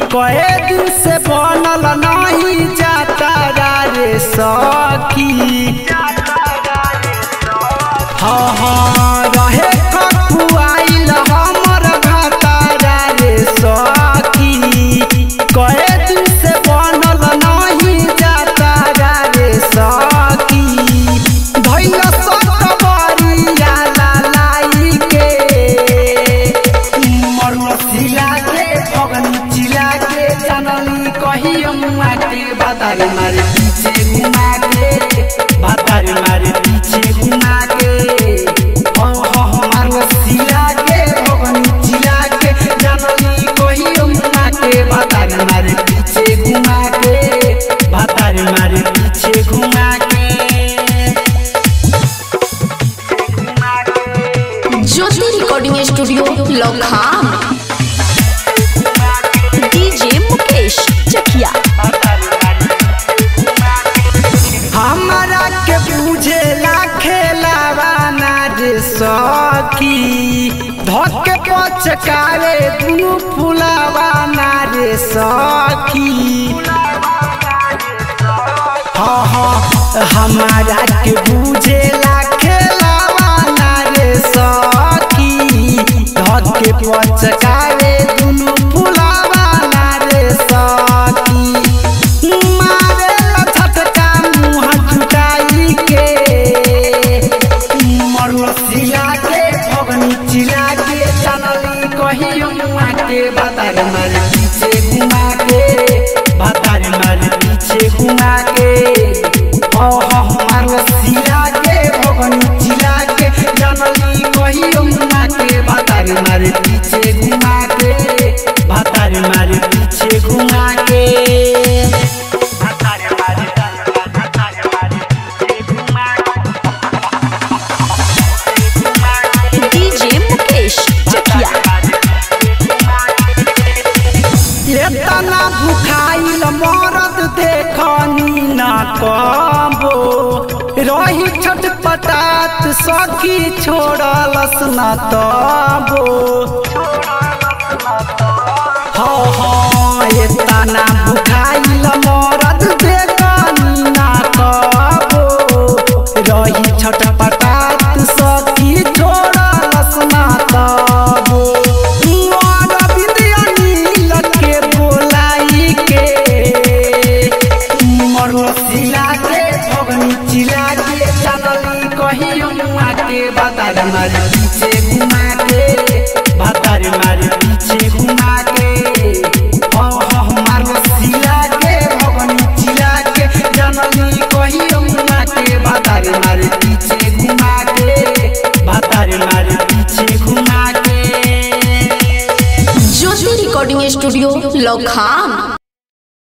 कहे दिन से बनल नहीं जाता रे सखी हाँ हाँ रहे खखुआइल हमर घातारा रे सखी कहे दिन से बनल नहीं जाता रे सखी धैल सकबरिया लालाई के मरुआ सिला के फगन चिला के जनली कही अमुआ के बातार मारे पीछे घुमा के बातार मारे पीछे घुमा के हो हो मरुआ सिला के फगन चिला के जनली कही अमुआ के बातार मारे पीछे घुमा के बातार मारे पीछे घुमा के ज्योति रिकॉर्डिंग स्टूडियो लखाम डीजे मुकेश चकिया हमरा के बुझेला खेलावा ना रे सखी धके पचकावे दुनु फुलावा ना रे सखी हाँ हाँ हमारा के बुझेला खेलावा ना रे सखी धके पचकावे दुनु फुलावा ना रे सखी मारेला झटका मुँह जुटाई के मरुआ सिला के फगनी चिला के चनली कही मुआ के बातार मारे पीछे घुमा के बातार मारे पीछे घुमा के हो हो मरुआ सिला के फगनी चिला के चनली कही मुआ के बातार मारे पीछे घुमा के बातार मारे पीछे घुमा के डीजे मुकेश चकिया एतना भुखाइल मरद देखनी ना कबो रही छटपटात सखी छोड़लस ना तबो हाँ हाँ एतना भुखाइल मरद देखनी ना कबो रही छटपटात सखी छोड़लस ना तबो मोर विद्यानी लगे बोलाई के मरुआ सिला के फगनी चिला के चनली कही मुआ के बातार मारे पीछे घुमा के बातार मारे पीछे घुमा के हो हो मरुआ सिला के फगनी चिला के जनली कही मुआ के बातार मारे पीछे घुमा के बातार मारे पीछे घुमा के ज्योति रिकॉर्डिंग स्टूडियो लखाम